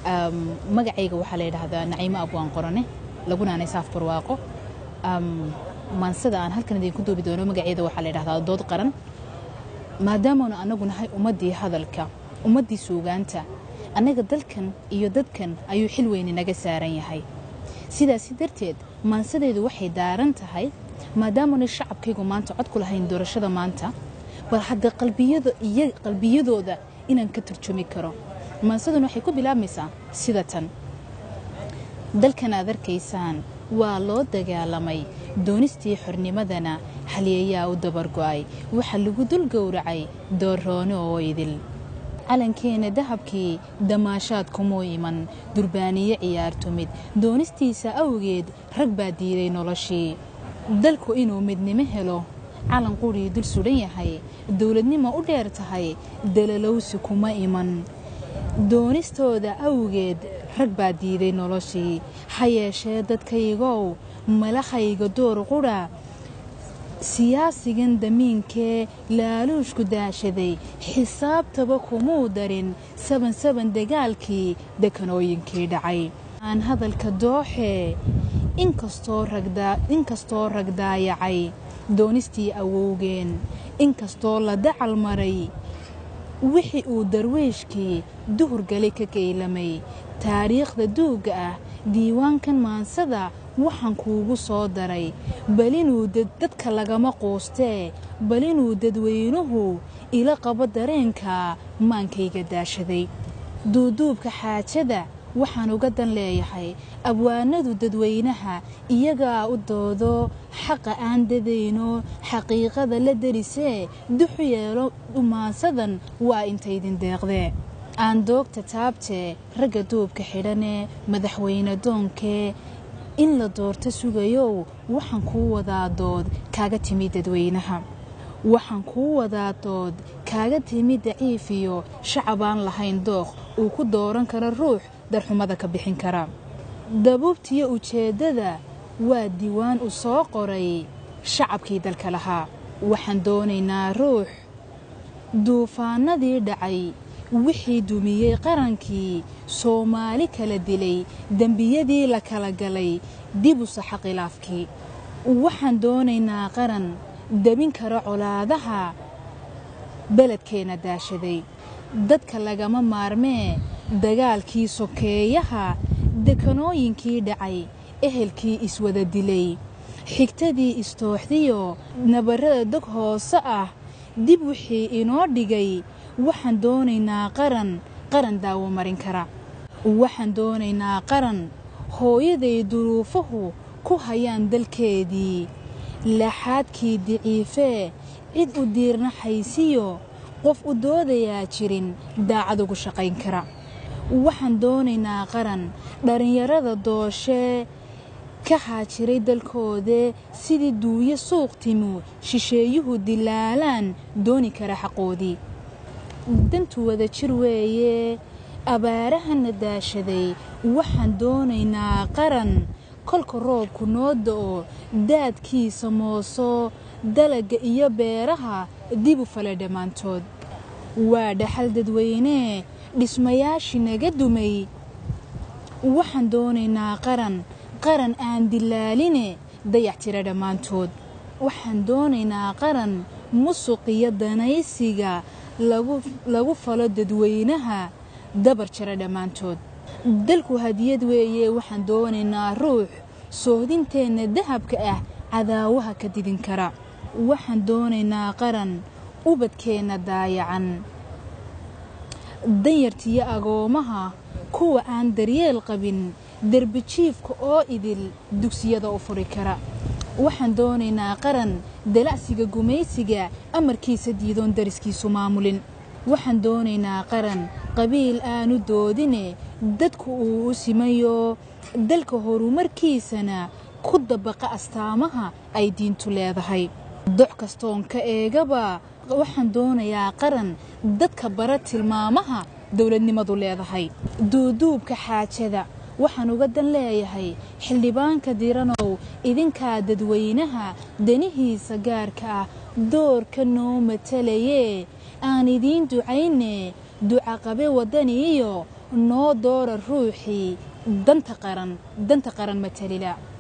magacayga waxaa la yidhaahdaa naciimo abwaan qorane laguna aanay saaf barwaaqo maansada aan halkan idinku duubi doono magaceeda waxaa la yidhahdaa dood qaran maadaamaanu annagu nahay ummaddii hadalka ummaddii suugaanta annaga dalkan iyo dadkan ayuu xil weyni naga saaran yahay sidaasi darteed maansadeedu waxay daaran tahay maadaamaanay shacabkaygu maanta cod ku lahayn doorashada maanta bal hadda qalbiyadooda inaan ka turjumi karo maansaduna waxay ku bilaabmaysaa sida tan dalkan aad arkaysaan waa loo dagaalamay doonistii xornimadana halyeeyaa u dabargo'ay waxaa lagu dul gowracay doorroone oo idil calankeena dahabkii damaashaad kumuu iman durbaaniye ciyaartumid doonistiisa awgeed rag baa diiday noloshii dalku inuu midnimo helo calan qudhii dul sudhan yahay dowladnimo u dheer tahay dalalowsi kuma iman doonistooda awgeed rag baa diiday noloshii ha yeeshee dadkaygow malahayga door qudha siyaasigan damiinkee laaluushku daashaday xisaabtaba kumuu darin saban saban dagaalkii dekanooyinkii dhacay aan hadalka dooxee inkastoo rag daayacay doonistii awowgeen inkastoo la dacal maray wixii uu darweyshkii duhurgali ka geylamay taariikhda duugga ah diiwaankan maansada waxaan kuugu soo daray balinuu dadka lagama quustee balinuu dadweynuhu ila qabo dareenka maankayga daashaday duuduubka xaajada waxaan uga dan leeyahay abwaanadu dadweynaha iyagaa u doodo xaqa aan dadayno xaqiiqada la darisee duxu yeelo dhumaansadan waa intaydin deeqdee aan doogta taabtee ragga duubka xidhanee madaxweyne doonkee in la doorto sugayow waxaan kuu wadaa dood kaaga timi dadweynaha waxaan kuu wadaa dood kaaga timi daciif iyo shacab aan lahayn dooq uu ku dooran karo ruux darxumada ka bixin kara dabuubtiyo ujeeddada waa diiwaan u soo qoray shacabkii dalka lahaa waxaan doonaynaa ruux duufaanadii dhacay wixii dumiyey qarankii soomaali kala dilay dembiyadii la kala galay dib u saxa khilaafkii waxaan doonaynaa qaran debin kara colaadaha beledkeenna daashaday dadka lagama maarmee dagaalkii sokeeyaha dekanooyinkii dhacay ehelkii iswada dilay xigtadii istooxdiyo nabarrada dog hoose ah dib wixii inoo dhigay waxaan doonaynaa qaran qaran daawo marin kara waxaan doonaynaa qaran hooyaday duruufuhu ku hayaan dalkeedii laxaadkii diciifee cid u diirnaxaysiyo qof u doodayaa jirin daacad ugu shaqayn kara waxaan doonaynaa qaran dhallinyarada dooshee ka haajiray dalkoodee sidii duuyo suuq timu shisheeyuhu dilaalaan dooni kara xaqoodii dantu wada jir weeye abaarahana daashaday waxaan doonaynaa qaran kolka roobku noo da'o daadkiisa mooso dalagga iyo beeraha dibu fale dhammaantood waa dhaxal dadweynee dhismayaashii naga dumay waxaan doonaynaa qaran qaran aan dilaaline dayac tira dhammaantood waxaan doonaynaa qaran musuqiyo danaysiga lagu falo dadweynaha dabar jira dhammaantood dalku hadiyad weeye waxaan doonaynaa ruux soohdinteenna dahabka ah cadaawaha ka didin kara waxaan doonaynaa qaran ubadkeenna daayacan danyartiyo agoomaha kuwa aan daryeel qabin derbijiifka oo idil dugsiyada u furi kara waxaan doonaynaa qaran dalacsiga gumaysiga amarkiisa diidoon dariskiisu maamulin waxaan doonaynaa qaran qabiil aanu doodine dadku uu u simayo dalka horumarkiisana ku dabaqa astaamaha ay diintu leedahay doc kastoon ka eegaba waxaan doonayaa qaran dadka bara tilmaamaha dowladnimadu leedahay duuduubka xaajada waxaan uga dan leeyahay xildhibaanka diranow idinkaa dadweynaha danihiisa gaarka ah doorka noo matalayee aan idiin ducayne ducaqabe waddani iyo noo doora ruuxii danta qaran danta qaran matalila